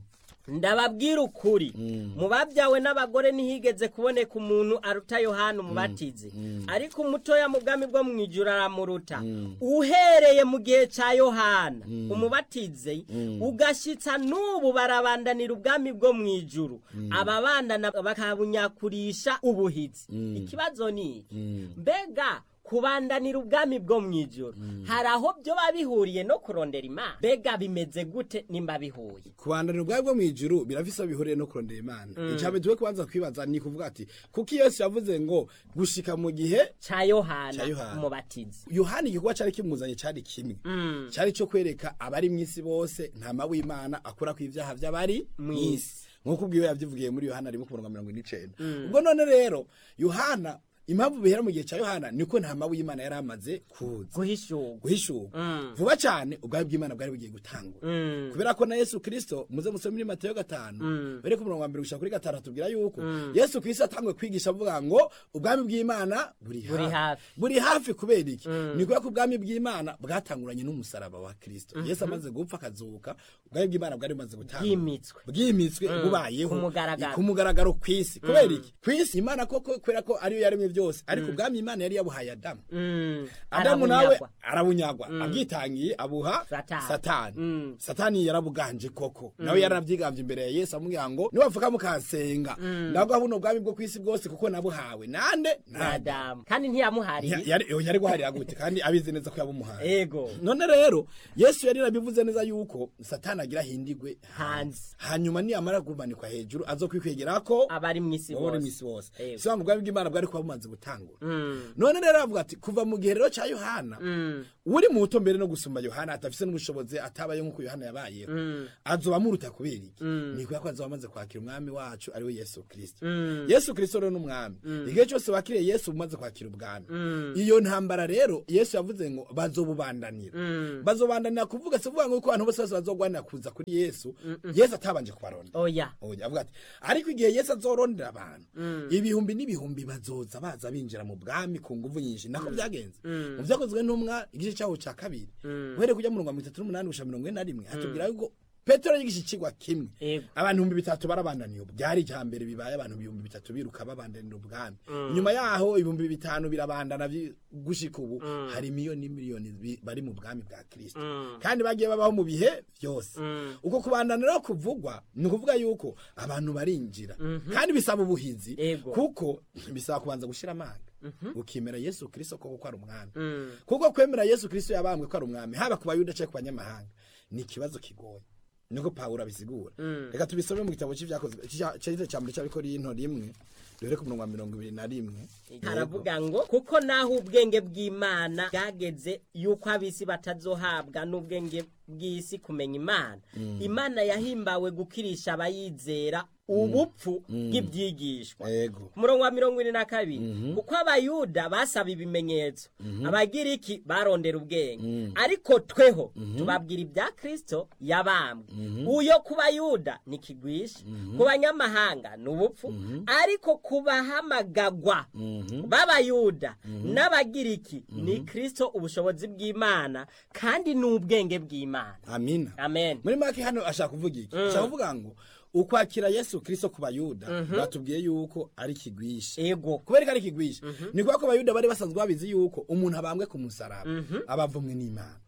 ndababwira ukuri mu babyawe n'abagore ntihigeze kuboneka umuntu aruta yohana umubatizi ariko umutoya mu bwami bwo mu ijuru aramuruta uhereye mu gihe cya yohana umubatizi ugashyitsa n'ubu barabandanira ubwami bwo mu ijuru ababandana bakabunyakurisha ubuhizi ikibazo ni iki mbega kubandanira ubwami bwo mu ijoro hari aho byo biba bihuriye no kurondera imana mbega bimeze gute nimba bihuye kubandanira ubwawe bwo mu ijuru birafise aho bihuriye no kurondera imana icambere tuwe kubanza kwibaza ni kuvuga ati kuko yesu yavuze ngo gushika mu gihe cya yohana Ca Yohana. umubatizi yohani igikorwa cari kimuzanye cari kimwe cari co kwereka abari mw'isi bose ntama w'imana akura ku ivyaha vy'abari mw'isi nk'uko ubwiwe yavyivugiye muri yohana rimwe ku murongo wa mirongo ine n'icenda ubwo none rero yohana impamvu bihera mu gihe ca yohana niko ntama w'imana yari amaze kuza guhishurwa guhishurwa vuba cyane ubwami bw'imana bwari bugiye gutangura kubera ko na yesu kirisito muze musome muri mateyo gatanu bere ku murongo wa mbere gushika kuri gatanu atubwira yuko yesu kirisito atangwe kwigisha avuga ngo ubwami bw'imana buri Buri hafi. hafi buri hafi kubera iki ni kubera ko ubwami bw'imana bwatanguranye n'umusaraba wa kirisito yesu amaze gupfa akazuka ubwami bw'imana bwari bumaze gutangura bwimitswe bwimitswe bubayeho Ku mugaragaro. ku mugaragaro kw'isi kubera iki kw'isi imana koko kubera ko ariyo yaremye byose ariko ubwami imana yari yabuhaye adamu Mm, adamu nawe arabunyagwa. arabunyagwa abwitangiye abuha Satani. satani Mm. satani yarabuganje koko nawe yaranabyigambye imbere ya yesu amubwira ngo niwapfuka mukansenga ndaguha buno bwami bwo kw'isi bwose kuko nabuhawe nande nada adamu kandi ntiyamuhariye yari yari guharira gute kandi abizi neza ko yabumuhaye ego none rero yesu yari yarabivuze neza yuko satani agira hindigwe hanze hanyuma niyamara kumanikwa hejuru azokwikwegerako ko abari mu isi wowe bose misi wose Yego. si wa bwami bw'imana bwari kuba bumaze gutangura Mm, none rero avuga ati kuva mu gihe rero cya yohana mm, uri muto mbere no gusumba yohana atafise n'ubushobozi atabaye nk'uko yohana yabayeho azoba amuruta kubera iki ni kubera ko azoba amaze kwakira umwami wacu ariwe yesu kirisito yesu kirisito rero n'umwami igihe cyose wakiriye yesu umaze kwakira ubwami iyo ntambara rero yesu yavuze ngo bazobubandanira bazobandanira kuvuga si ukuvuga ngo yuko abantu bose bose bazogwanira kuza kuri yesu yesu atabanje kubaronda oya oya avuga ati ariko igihe yesu azorondera abantu ibihumbi n'ibihumbi bazoza baza binjira mu bwami ku nguvu nyinshi nako byagenze mu byakozwe n'umwa igice cyaho cya kabiri uhereye kujya mu mirongo mirongo itatu n'umunani gushika mirongo ine na rimwe hatubwira yuko petero yigisha ikigwa kimwe Yego. abantu ibihumbi bitatu barabandaniye ubu byari icya mbere bibaye abantu ibihumbi bitatu biruka babandanira ubwami nyuma yaho ibihumbi bitanu birabandana bi- gushika ubu hari miliyoni n'imiliyoni bi- bari mu bwami bwa kirisito kandi bagiye babaho mu bihe byose uko kubandana rero kuvugwa ni ukuvuga yuko abantu barinjira kandi bisaba ubuhizi Yego. kuko bisaba kubanza gushira amanga ukemera yesu kirisito koko ko ari umwami kuko kwemera yesu kirisito yabambwe ko ari umwami haba ku bayuda cyangwa ku banyamahanga ni ikibazo kigoye niko pawulo abisigura reka tubisome mu gitabo cy'ibyakozwe cyahise cya mbere cy'abikorino rimwe duhere ku murongo wa mirongo ibiri na rimwe haravuga ngo kuko naho ubwenge bw'imana bwageze yuko ab'isi batazohabwa n'ubwenge bw'isi kumenya imana imana yahimbawe gukirisha abayizera ubupfu bw'ibyigishwa yego ku murongo wa mirongo ine na kabiri kuko abayuda basaba ibimenyetso abagiriki barondera ubwenge ariko tweho tubabwira ibya kirisito yabambwe uyo ku bayuda ni kigwisha ku banyamahanga ni ubupfu ariko ku bahamagagwa b'abayuda n'abagiriki ni kirisito ubushobozi bw'imana kandi ni ubwenge bw'imana amina amen muri make hano ashaka kuvuga iki ashaka kuvuga ngo ukwakira yesu kirisito ku bayuda batubwiye yuko ari kigwisha ego kubera ko ari kigwisha ni kubera ko abayuda bari basanzwe babizi yuko umuntu abambwe ku musaraba aba avumwe n'imana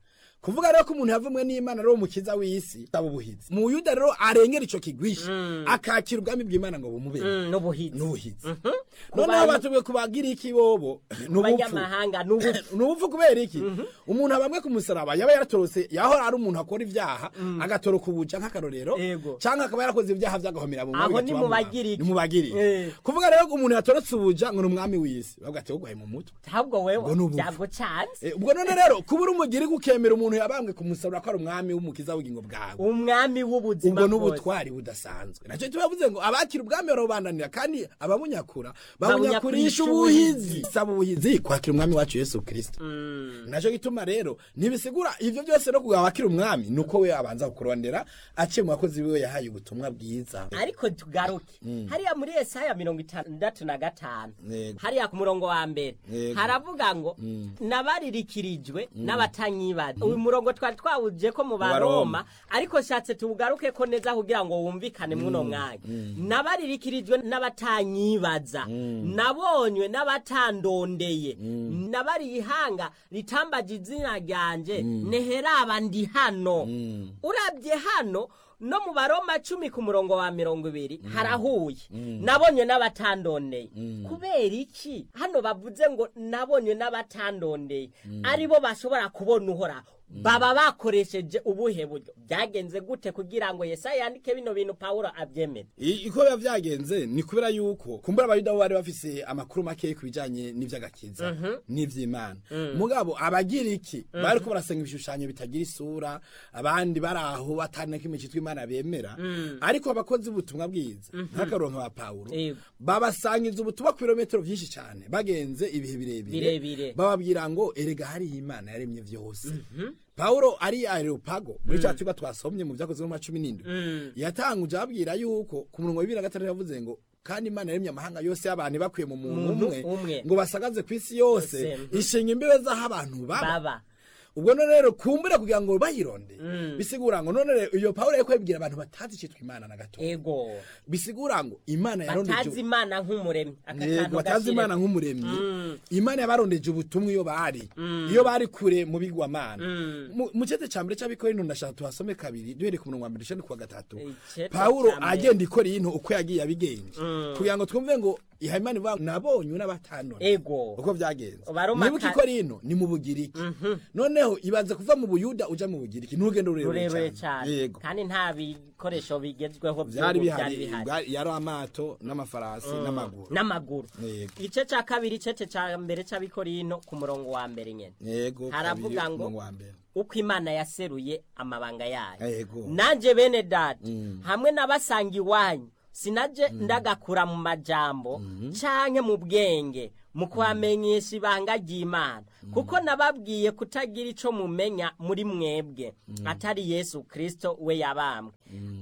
kuvuga rero ko umuntu yavumwe n'imana ari umukiza w'isi aba ubuhizi mu yuda rero arengera ico kigwisha akakira ubwami bw'imana ngo bumubere Mm, n'ubuhizi n'ubuhizi Ku noneho bantu- batubwiye kubagira iki bobo n'ubupfu banyamahanga n'ubupfu n'ubupfu kubera iki umuntu abamwe ku musaraba yaba yaratorose yahora ari umuntu akora ibyaha agatoroka ubuja nk'akarorero Yego. cyangwa akaba yarakoze ibyaha by'agahomera mu Aho bigatuma ni mu bamubamba. bagiriki. ni mu bagiriki Eh. kuvuga rero ko umuntu yatorotse ubuja ngo ni umwami w'isi bavuga ati wowe mu mutwe ahubwo Ubwo wewe n'ubupfu. byagucanze Eh, ubwo none rero kuba uri umugiriki ukemera umuntu yabambwe ku musaraba ko ari umwami w'umukiza w'ubugingo bwawe umwami w'ubuzima ubwo bwose n'ubutwari budasanzwe nacyo tubavuze ngo abakira ubwami barabubandanira kandi ababunyakura babunyakurisha Babunyakurisha ubuhizi saba ubuhizi kwakira umwami wacu yesu kirisito Mm. nacyo gituma rero ntibisigura ivyo byose no kugawa wakira umwami nuko we abanza kukurondera aciye mu bakozi biwe yahaye ubutumwa bwiza ariko tugaruke hariya muri Yesaya mirongo itandatu na gatanu Yego. hariya ku murongo wa mbere Yego. haravuga ngo nabaririkirijwe n'abatanyibaza uyu murongo twari twawuje ko mu baroma ariko shatse tuwugaruke ko neza kugira ngo wumvikane mw'uno mwanya nabaririkirijwe n'abatanyibaza nabonywe n'abatandondeye nabari ihanga ritambaje izina ryanje neheraba ndi hano urabye hano no mu baroma cumi ku murongo wa mirongo ibiri harahuye nabonywe n'abatandondeye kubera iki hano bavuze ngo nabonywe n'abatandondeye aribo bashobora kubona uhoraho baba bakoresheje ubuhe buryo byagenze gute kugira ngo yesaya yandike bino bintu pawulo abyemere I- iko biba vyagenze ni kubera yuko kumbura abayuda bo bari bafise amakuru make ku bijanye n'ivy'agakiza n'ivy'imana mugabo abagiriki bariko barasenga ibishushanyo bitagira isura abandi bari aho batana kimwe citwa imana bemera ariko abakozi b'ubutumwa bwiza nk'akaronka ba pawulo Yego. babasangiza ubutumwa ku birometero vyinshi cane bagenze ibihe birebire Birebire. bababwira ngo erega hariho imana yaremye vyose pawulo ari areopago muri ca kigo twasomye mu vyakozwe mu cumi n'indwi yatanguje ababwira yuko ku murongo wa bibiri na gatandatu yavuze ngo kandi imana yaremye amahanga yose y'abantu bakuye mu muntu Muntu umwe umwe. ngo basagaze ku isi yose Yose, mhm. ishinga imbibe z'aho abantu baba baba ubwo none rero kumbura kugira ngo bayironde bisigura ngo none rero iyo pawulo yariko yabwira abantu batazi icitwa imana na gato ego bisigura ngo imana yarondeje batazi imana nk'umuremyi aka Yego, kantu batazi gashire- imana nk'umuremyi imana yabarondeje ubutumwa iyo bari iyo bari kure mu bigwamana Mu- mu cete ca mbere c'abikorino ndashaka tuhasome kabiri duhereye ku murongo wa mbere dushane kuwa gatatu Icete pawulo ca mbere. agenda ikora iyintu uko yagiye abigenje kugira ngo twumve ngo iha imana ivuga ngo nabonye n'abatanone ego uko vyagenze Baroma nibuka ka- ikora ino ni mu bugiriki noneho ibanze kuva mu buyuda uja mu bugiriki n'urugendo rurerure rurerure cyane cane yego kandi nta bikoresho bigezweho vyari by'ubu byari bihari bihari bwa- yari amato n'amafarasi n'amaguru n'amaguru Yego. igice cya kabiri icece cya mbere cy'abikorino ku murongo wa mbere nyine yego Haravuga kabiri, ngo- umurongo wa mbere. uko imana yaseruye amabanga yayo Yego. nanjye bene data hamwe n'abasanga iwanyu sinaje ndagakura mu majambo canke mu bwenge mu kubamenyesha ibanga ry'imana kuko nababwiye kutagira ico mumenya muri mwebwe atari yesu kristo we yabambwe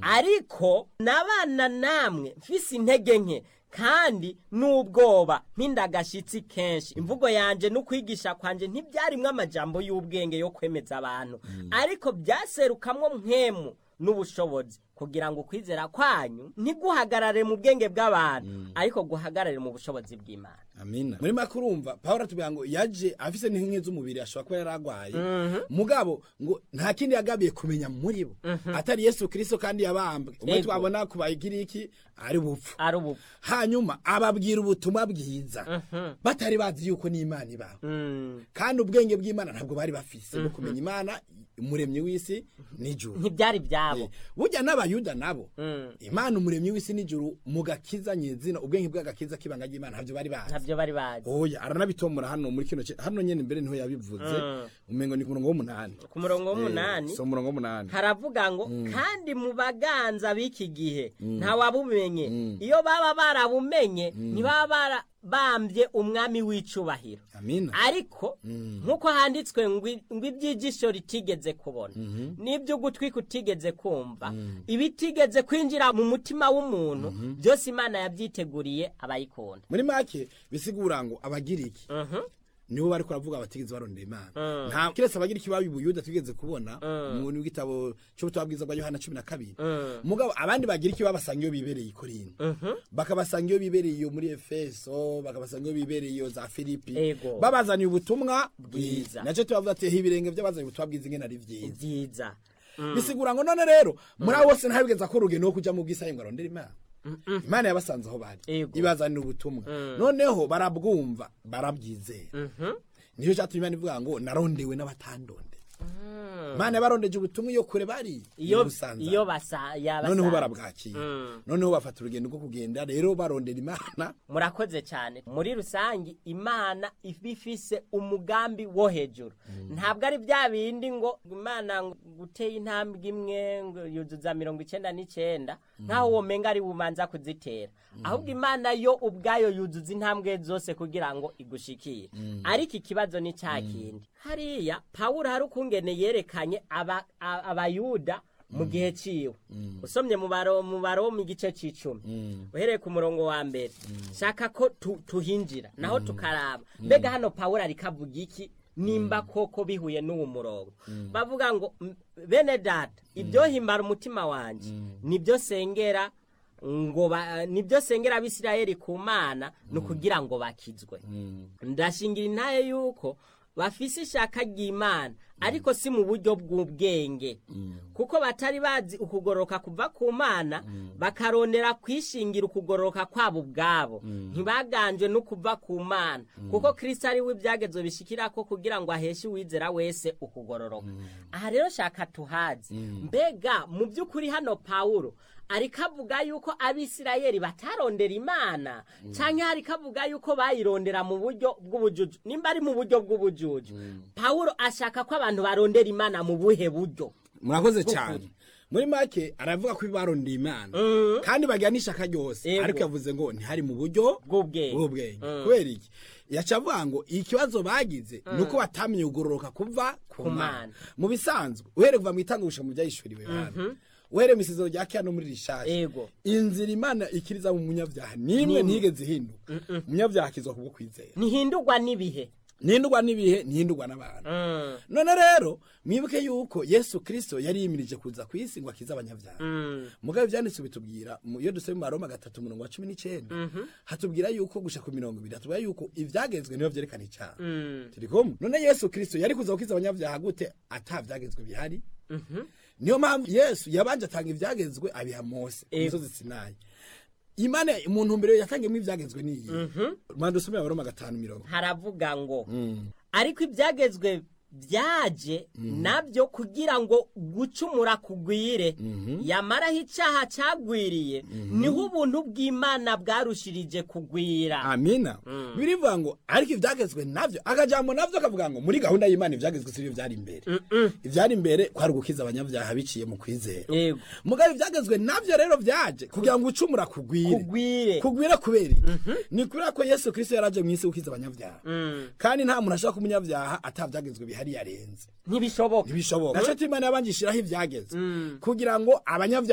ariko nabana namwe mfise intege nke kandi n'ubwoba mpindagashitsi kenshi imvugo yanje n'ukwigisha kwanje ntibyarimwo amajambo y'ubwenge yo kwemeza abantu ariko byaserukamwo mpemu n'ubushobozi kugira ngo ukwizera kwanyu ntiguhagarare mu bwenge bw'abantu ariko guhagarare mu bushobozi bw'imana amina muri make urumva pawulo atubwira ngo yaje afise n'inkingi z'umubiri ashobora kuba yari arwaye mugabo ngo nta kindi yagabiye kumenya muri bo atari yesu kirisito kandi yabambwe umwe Yego. twabona ku bagiriki ari bupfu ari ubu hanyuma ababwira ubutumwa bwiza batari bazi yuko n'imana ibaho Mm. kandi ubwenge bw'imana ntabwo bari bafise bwo kumenya imana umuremyi w'isi n'ijuru ntibyari byabo burya n'abayuda nabo Mm. imana umuremyi w'isi n'ijuru mu gakiza nyezina ubwenge bw'agakiza k'ibanga ry'imana ntabyo bari bazi ntabyo bari bazi oya aranabitomora hano muri kino ce- hano nyene imbere niho yabivuze umengo ni ku murongo w'umunani ku murongo w'umunani Eh, so umurongo w'umunani haravuga ngo kandi mu baganza b'iki gihe ntawabumenye iyo baba barabumenye ntibaba barabambye umwami w'icubahiro amina ariko nk'uko handitswe ngo i- ngo iby'ijisho ritigeze kubona n'iby'ugutwi kutigeze kumva ibitigeze kwinjira mu mutima w'umuntu byose imana yabyiteguriye abayikunda muri make bisigura ngo abagiriki Mhm. nibo bari kuravuga batigeze barondera imana nta kiretse abagira ikibabi buyuda tugeze kubona mu gitabo cy'ubutumwa bwiza bwa yohana cumi na kabiri mugabo abandi bagira ikibabi basanga iyo bibereye i korinto bakabasanga iyo bibereye iyo muri efeso bakabasanga iyo bibereye iyo za filipi Ego. babazaniye ubutumwa Bwiza. bwiza nacyo tubavuga ati ibirenge by'abazaniye ubutumwa bwiza ingene ari byiza byiza bisigura ngo none rero muri abo bose ntabigeza ko urugendo rwo kujya mu bwisaye ngo arondere imana imana yabasanze aho bari Ego. ibazanira ubutumwa noneho barabwumva barabwizera niyo cyatumye imana ivuga ngo narondewe n'abatandonde imana yabarondeje ubutumwa iyo kure bari iyo Busanza. iyo basa yabasa noneho barabwakira noneho bafata urugendo rwo kugenda rero barondera imana murakoze cyane muri rusange imana iba ifise umugambi wo hejuru ntabwo ari bya bindi ngo imana ngo guteye intambwe imwe ngo yuzuza mirongo icyenda n'icyenda nk'aho uwo menga ari bumanza kuzitera ahubwo imana yo ubwayo yuzuza intambwe zose kugira ngo igushikire ariko ikibazo ni cya kindi hariya pawulo hari ukungene yerekanye aba- a- abayuda mu gihe ciwe usomye mu baro mu baro mu gice c'icumi uhereye ku murongo wa mbere shaka ko tu- tuhinjira naho tukaraba mbega hano pawulo ariko avuga iki nimba koko bihuye n'uwo murongo bavuga ngo "M- bene data ibyo himbara umutima wanje nibyo sengera ngo ba- nibyo sengera abisirayeli ku mana ni ukugira ngo bakizwe ndashingira intaye yuko bafise ishaka ry'imana ariko si mu buryo bw'ubwenge kuko batari bazi ukugororoka kuva ku mana bakarondera kwishingira ukugororoka kwabo ubwabo ntibaganjwe no kuva ku mana kuko kirisito ari we ibyagezo bishikirako kugira ngo aheshe uwizera wese ukugororoka aha rero shaka tuhazi mbega mu by'ukuri hano pawulo ariko avuga yuko abisirayeli batarondera imana cyangwa ariko avuga yuko bayirondera mu buryo bw'ubujuju nimba ari mu buryo bw'ubujuju pawulo ashaka ko abantu barondera imana mu buhe buryo murakoze cyane muri make aravuga ko barondeye imana kandi bagira n'ishaka ryose Ego. ariko yavuze ngo ntihari mu buryo Bw'ubwenge. bw'ubwenge kubera iki yaca avuga ngo ikibazo bagize ni uko batamenye kugororoka kuva ku Ku mana Mana. mu bisanzwe uhereye kuva mu itangusha mu byayishuriwe yohana uhereye mu isezero rya kera no muri rishasha Ego. inzira imana ikiriza mu munyabyaha nimwe Nimwe. ntigeze ihinduka umunyabyaha akizwa kubwo kwizera ntihindurwa n'ibihe ntihindurwa n'ibihe ntihindurwa n'abantu none rero mwibuke yuko yesu kirisito yari yimirije kuza ku isi ngo akize abanyabyaha mugabe ibyanditse bitubwira mu- iyo dusoma mu maroma gatatu umurongo wa cumi n'icyenda hatubwira yuko gusha ku mirongo ibiri hatubwira yuko ibyagezwe niyo byerekana icyaha turi kumwe none yesu kirisito yari kuza gukiza abanyabyaha gute ata byagezwe bihari niyo mpamvu yesu yabanje atanga ibyagezwe abiha mose ku Ego. musozi sinayi imana mu ntumbero yatangiyemo ibyagezwe niyi rwanda usome abaroma gatanu mirongo haravuga ngo ariko ibyagezwe byaje nabyo kugira ngo gucumura kugwire yamaraho icyaha cyagwiriye niho ubuntu bw'imana bwarushirije kugwira amina birivuga ngo ariko ibyagezwe navyo akajambo navyo akavuga ngo muri gahunda y'imana ibyagezwe sibyo byari imbere ibyari imbere kwari ugukiza abanyabyaha biciye mu kwizera yego mugabo ibyagezwe navyo rero byaje kugira ngo ucumura kugwire kugwire kugwira kubera iki? ni kubera ko yesu kirisito yaraje mu isi gukiza abanyabyaha kandi nta muntu ashaka umunyabyaha atabyagezwe bihari yarenze ntibishoboka ntibishoboka naco imana yabanje ishiraho ibyagezwe kugira ngo abanyabyaha